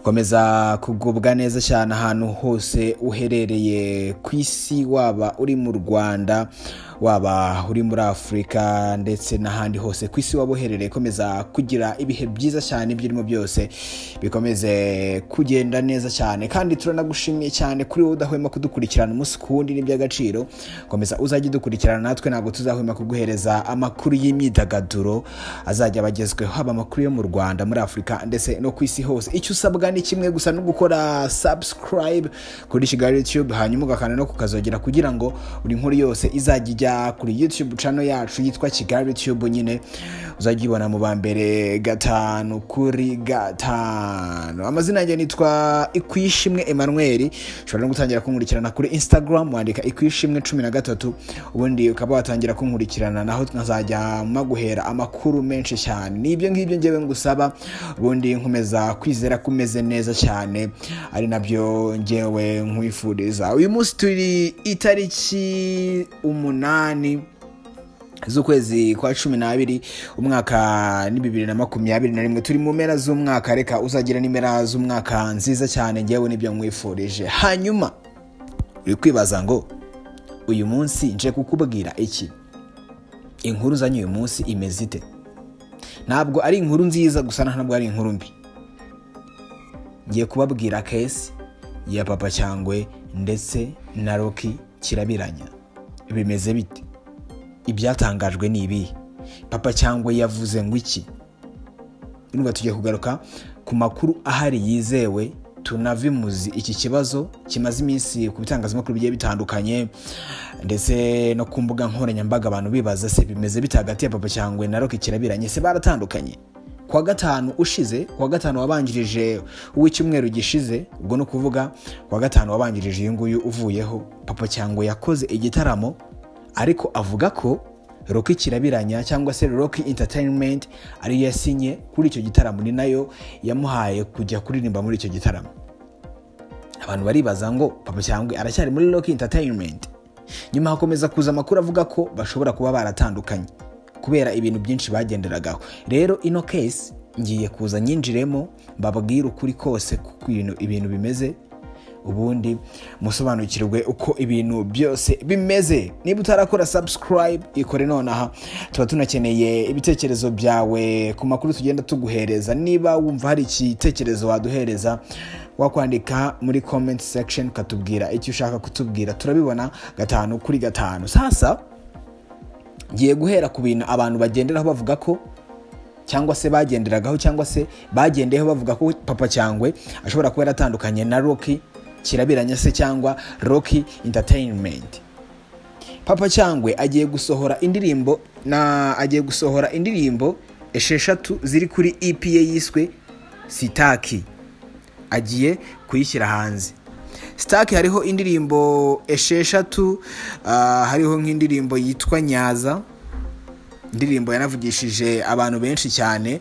komeza kugubwa neza cyane ahantu hose uherereye ku isi waba uri mu rwanda waba uri muri afurika ndetse n'ahandi hose ku isi waba uherereye komeza kugira ibihe byiza cyane ibyo urimo byose bikomeze kugenda neza cyane kandi turanagushimiye cyane kuri wowe udahwema kudukurikirana umunsi ku wundi n'iby'agaciro komeza uzajye udukurikirana natwe ntabwo tuzahwema kuguhereza amakuru y'imyidagaduro azajya abagezweho haba amakuru yo mu rwanda muri afurika ndetse no ku isi hose icyo usabwa ni kimwe gusa no gukora subscribe kuri kigali youtube hanyuma ugakanda no kukazogera kugira ngo buri nkuru yose izajya ijya kuri youtube cano yacu yitwa kigali youtube nyine uzajya uyibona mu ba mbere gatanu kuri gatanu amazina yanjye nitwa ikwishimwe emmanuel ushobora no gutangira kunkurikirana kuri instagram wandika ikwishimwe cumi na gatatu ubundi ukaba watangira kunkurikirana naho tukazajya maguhera amakuru menshi cyane ni ibyo ngibyo ngewe ngusaba ubundi nkomeza kwizera ko umeze neza cyane ari nabyo ngewe nkwifuriza uyu munsi turi itariki umunani z'ukwezi kwa cumi n'abiri umwaka ni bibiri na makumyabiri na rimwe turi mu mpera z'umwaka reka uzagira n'impera z'umwaka nziza cyane ngewe nibyo nkwifurije hanyuma uri kwibaza ngo uyu munsi nje kukubwira iki inkuru uzanye uyu munsi imeze ite ntabwo ari inkuru nziza gusa ntabwo ari inkuru mbi ngiye kubabwira kesi ya papa cyangwe ndetse na roki kirabiranya bimeze bite ibyatangajwe ni ibihe papa cyangwa yavuze ngo iki nubwo tugiye kugaruka ku makuru ahari yizewe tunavimuzi iki kibazo kimaze iminsi ku bitangazamakuru bigiye bitandukanye ndetse no ku mbuga nkoranyambaga abantu bibaza se bimeze bite hagati ya papa cyangwa na roki kirabiranye se baratandukanye kuwa gatanu ushize kuwa gatanu wabanjirije uw'icyumweru gishize ubwo ni ukuvuga kuwa gatanu wabanjirije uyu nguyu uvuyeho papa cyangwa yakoze igitaramo ariko avuga ko roki kirabiranya cyangwa se roki interinimenti ariyo yasinye kuri icyo gitaramo ni nayo yamuhaye kujya kuririmba muri icyo gitaramo abantu baribaza ngo papa cyangwa aracyari muri roki interinimenti nyuma hakomeza kuza amakuru avuga ko bashobora kuba baratandukanye kubera ibintu byinshi bagenderagaho rero ino kesi ngiye kuza nyinjiremo bababwire ukuri kose kuko ibintu bimeze ubundi musobanukirwe uko ibintu byose bimeze niba utarakora subscribe ikore nonaha tuba tunakeneye ibitekerezo byawe ku makuru tugenda tuguhereza niba wumva hari igitekerezo waduhereza wakwandika muri comment section ukatubwira icyo ushaka kutubwira turabibona gatanu kuri gatanu sasa ngiye guhera ku bintu abantu bagenderaho bavuga ko cyangwa se bagenderagaho cyangwa se bagendeyeho bavuga ko papa cyangwe ashobora kuba yaratandukanye na roki kirabiranya se cyangwa roki interinimenti papa cyangwe agiye gusohora indirimbo na agiye gusohora indirimbo esheshatu ziri kuri ipi ye yiswe sitaki agiye kuyishyira hanze sitaki hariho indirimbo esheshatu hariho nk'indirimbo yitwa nyaza indirimbo yanavugishije abantu benshi cyane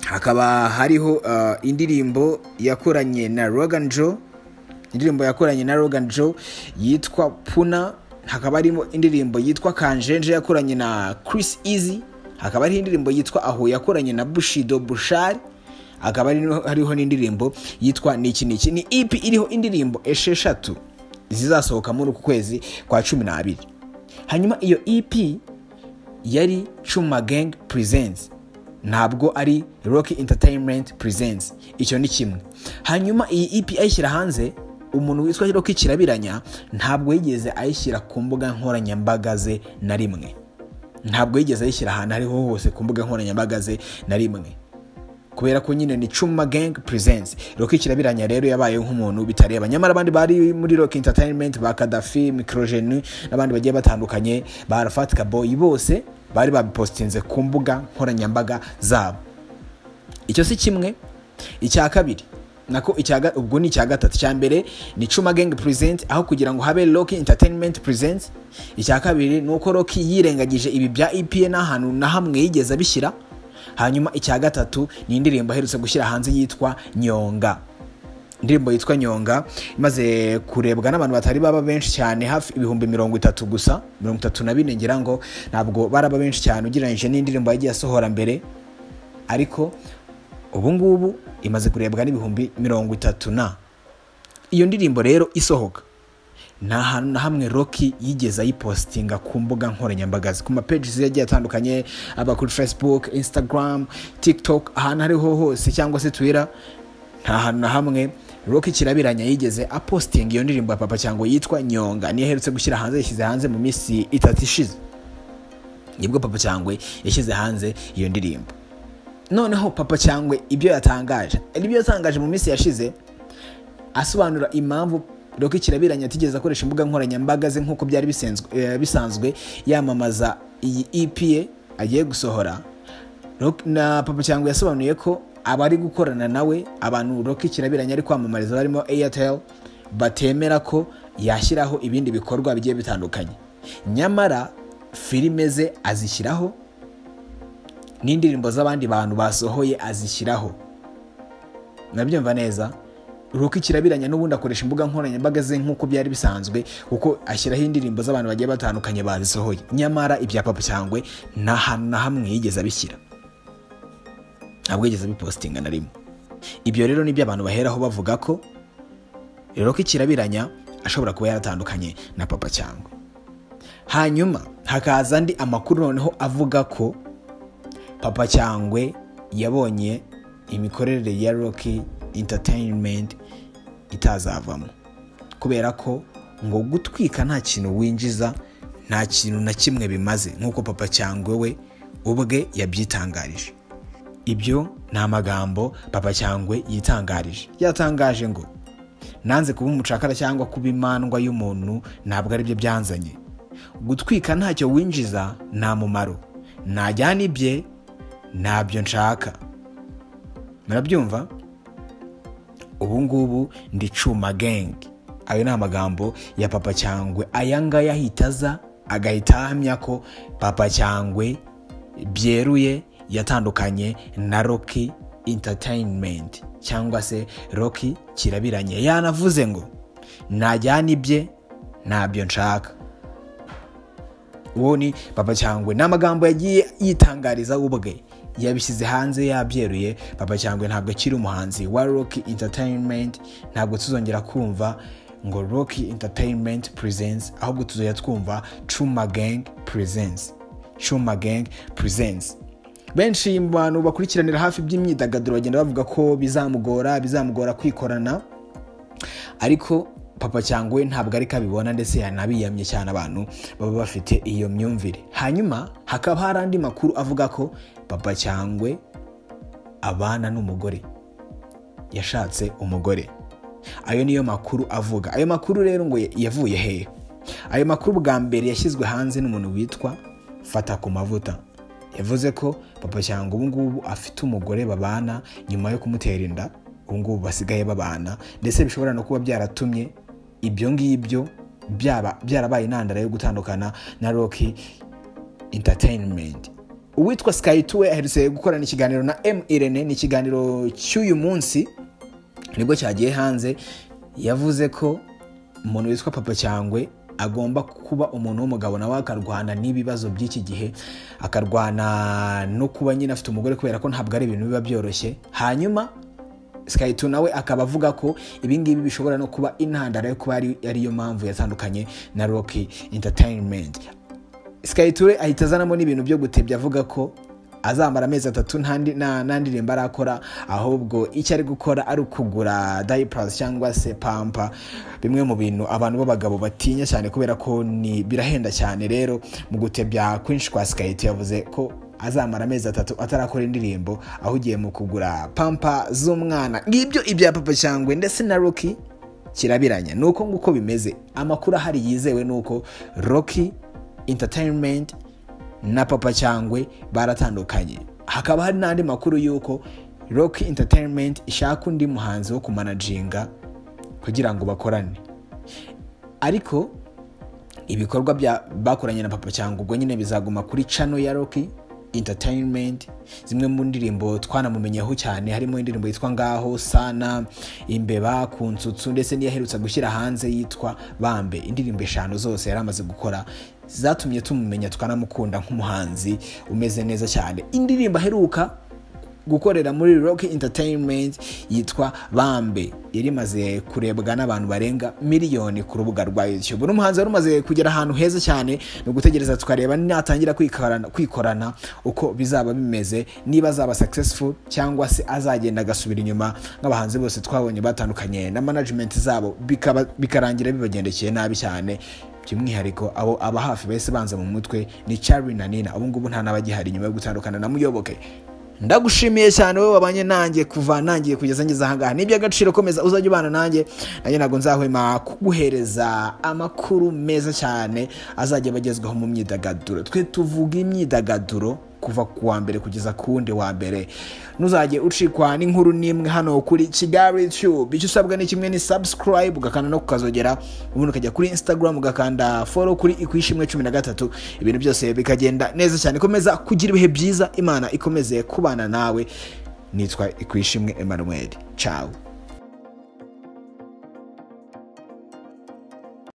hakaba hariho indirimbo yakoranye na Rogan Joe indirimbo yakoranye na Rogan Joe yitwa puna hakaba harimo indirimbo yitwa kanjenje yakoranye na Chris Easy hakaba hariho indirimbo yitwa aho yakoranye na bushido bushari hakaba hariho n'indirimbo yitwa niki niki ni ipi iriho indirimbo esheshatu zizasohoka muri uku kwezi kwa cumi n'abiri hanyuma iyo EP yari Chuma Gang Presents ntabwo ari Rocky Entertainment Presents icyo ni kimwe hanyuma iyi EP ayishyira hanze umuntu witwa Rocky kirabiranya ntabwo yigeze ayishyira ku mbuga nkoranyambaga ze na rimwe ntabwo yigeze ayishyira ahantu ariho hose ku mbuga nkoranyambaga ze na rimwe kubera ko nyine ni Chuma Gang Presents Rocky kirabiranya rero yabaye nk'umuntu bitareba nyamara abandi bari muri Rock Entertainment ba Kadafi Microgene n'abandi bagiye batandukanye ba Arafat Kaboy bose bari babipostinze ku mbuga nkoranyambaga zabo icyo si kimwe icya kabiri nako ubwo ni icya gatatu cya mbere ni Chuma Gang Presents aho kugira ngo habe Rock Entertainment Presents icya kabiri ni uko Rock yirengagije ibi bya EPA n'ahantu na hamwe yigeze abishyira hanyuma icya gatatu ni indirimbo aherutse gushyira hanze yitwa nyonga indirimbo yitwa nyonga imaze kurebwa n'abantu batari baba benshi cyane hafi ibihumbi mirongo itatu gusa mirongo itatu na bine ngira ngo ntabwo baraba benshi cyane ugereranyije n'indirimbo yagiye asohora mbere ariko ubu ngubu imaze kurebwa n'ibihumbi mirongo itatu na iyo ndirimbo rero isohoka nta hantu na hamwe roki yigeze ayipositinga ku mbuga nkoranyambaga ku mapeji yagiye atandukanye aba kuri facebook instagram tiktok ahantu ariho hose cyangwa se twira nta hantu na hamwe roki kirabiranya yigeze apositinga iyo ndirimbo ya papa cyangwa yitwa nyonga niyo aherutse gushyira hanze yashyize hanze mu minsi itatu ishize nibwo papa cyangwa yashyize hanze iyo ndirimbo noneho papa cyangwa ibyo yatangaje ibyo yatangaje mu minsi yashize asobanura impamvu roki kirabiranya atigeze akoresha imbuga nkoranyambaga ze nk'uko byari bisanzwe yamamaza iyi EPA agiye gusohora na papa cyangwa yasobanuye ko abari gukorana nawe abantu roki kirabiranya ari kwamamariza barimo airtel batemera ko yashyiraho ibindi bikorwa bigiye bitandukanye nyamara filime ze azishyiraho n'indirimbo z'abandi bantu basohoye azishyiraho nabyumva neza ruko kirabiranya n'ubundi akoresha imbuga nkoranyambaga ze nk'uko byari bisanzwe kuko ashyiraho indirimbo z'abantu bagiye batandukanye bazisohoye nyamara ibya papa cyangwe nta hantu na hamwe yigeze abishyira ntabwo yigeze abipositinga na rimwe ibyo rero nibyo abantu baheraho bavuga ko ruko kirabiranya ashobora kuba yaratandukanye na papa cyangwa hanyuma hakaza andi amakuru noneho avuga ko papa cyangwe yabonye imikorere ya roki entertainment itazavamo kubera ko ngo gutwika nta kintu winjiza nta kintu na kimwe bimaze nk'uko papa cyangwa we ubwe yabyitangarije ibyo ni amagambo papa cyangwa yitangarije yatangaje ngo nanze kuba umucakara cyangwa kuba imandwa y'umuntu ntabwo ari byo byanzanye gutwika ntacyo winjiza nta mumaro najyana ibye ntabyo nshaka murabyumva ubu ngubu ndi cuma gengi ayo ni amagambo ya papa cyangwe aya ngaya ahita aza agahita ahamya ko papa cyangwe byeruye yatandukanye na roki entertainment cyangwa se roki kirabiranye yanavuze ngo najyana ibye ntabyo nshaka uwo ni papa cyangwe ni amagambo yagiye yitangariza ubwe yabishyize hanze yabyeruye papa cyangwa ntabwo akiri umuhanzi wa rock entertainment ntabwo tuzongera kumva ngo rock entertainment presence ahubwo tuzajya twumva cuma gang presence cuma gang presence benshi mu bantu bakurikiranira hafi by'imyidagaduro bagenda bavuga ko bizamugora bizamugora kwikorana ariko papa cyangwa ntabwo ariko abibona ndetse yanabiyamye cyane abantu baba bafite iyo myumvire hanyuma hakaba hari andi makuru avuga ko papa cyangwa abana n'umugore yashatse umugore ayo niyo makuru avuga ayo makuru rero ngo yavuye hehe ayo makuru bwa mbere yashyizwe hanze n'umuntu witwa fata ku mavuta yavuze ko papa cyangwa ubu ngubu afite umugore babana nyuma yo kumutera inda ubu ngubu basigaye babana ndetse bishobora no kuba byaratumye ibyo ngibyo byaba byarabaye intandaro yo gutandukana na roki entertainment uwitwa sky tuwe aherutse gukorana ikiganiro na Irene ni ikiganiro cy'uyu munsi nibwo cyagiye hanze yavuze ko umuntu witwa papa cyangwe agomba kuba umuntu w'umugabo nawe akarwana n'ibibazo by'iki gihe akarwana no kuba nyine afite umugore kubera ko ntabwo ari ibintu biba byoroshye hanyuma sikayito nawe akaba avuga ko ibingibi bishobora no kuba intandaro yo kuba ariyo mpamvu yatandukanye na roki entertainment sikayito ahita azanamo n'ibintu byo gutebya avuga ko azamara amezi atatu nta ndirimbo arakora ahubwo icyo ari gukora ari ukugura dayiparasi cyangwa se pampa bimwe mu bintu abantu b'abagabo batinya cyane kubera ko ni birahenda cyane rero mu gutebya kwinshi kwa sikayito yavuze ko azamara amezi atatu atarakora indirimbo ahugiye mu kugura pampa z'umwana ngibyo ibya papa cyangwa ndetse na roki kirabiranya ni uko nguko bimeze amakuru ahari yizewe ni uko roki entertainment na papa cyangwa baratandukanye hakaba hari n'andi makuru y'uko roki entertainment ishaka undi muhanzi wo kumanajinga kugira ngo bakorane ariko ibikorwa bakoranye na papa cyangwa ubwo nyine bizaguma kuri cano ya roki entertainment zimwe mu ndirimbo twanamumenyeho cyane harimo indirimbo yitwa ngaho sana imbeba ku nsutsu ndetse n'iyaherutse gushyira hanze yitwa bambe indirimbo eshanu zose yari amaze gukora zatumye tumumenya tukanamukunda nk'umuhanzi umeze neza cyane indirimbo aheruka gukorera muri rock entertainment yitwa bambe yari imaze kurebwa n'abantu barenga miliyoni ku rubuga rwa youtube uno muhanzi wari umaze kugera ahantu heza cyane ni ugutegereza tukareba natangira kwikorana, kwikorana uko bizaba bimeze niba azaba successful cyangwa se azagenda agasubira inyuma nk'abahanzi bose twabonye batandukanye na management zabo bikaba- bikarangira bibagendekeye nabi cyane by'umwihariko abo aba hafi bahise banza mu mutwe ni Charly na Nina ubu ngubu nta n'abagihari nyuma yo gutandukana na Muyoboke ndagushimiye cyane wowe wabanye nanjye kuva nangiye kugeza ngeze ahangaha ni iby'agaciro komeza uzajya ubana nanjye nanjye ntabwo nzahwema kuguhereza amakuru meza cyane azajya abagezwaho mu myidagaduro twe tuvuga imyidagaduro kuva ku wa mbere kugeza ku wundi wa mbere ntuzajye ucikwa n'inkuru n'imwe hano kuri kigali tube icyo usabwa ni kimwe ni subscribe ugakanda no kukazogera ubundi ukajya kuri instagram ugakanda follow kuri ikwishimwe cumi na gatatu ibintu byose bikagenda neza cyane komeza kugira ibihe byiza imana ikomeze kubana nawe nitwa ikwishimwe emmanuel ciao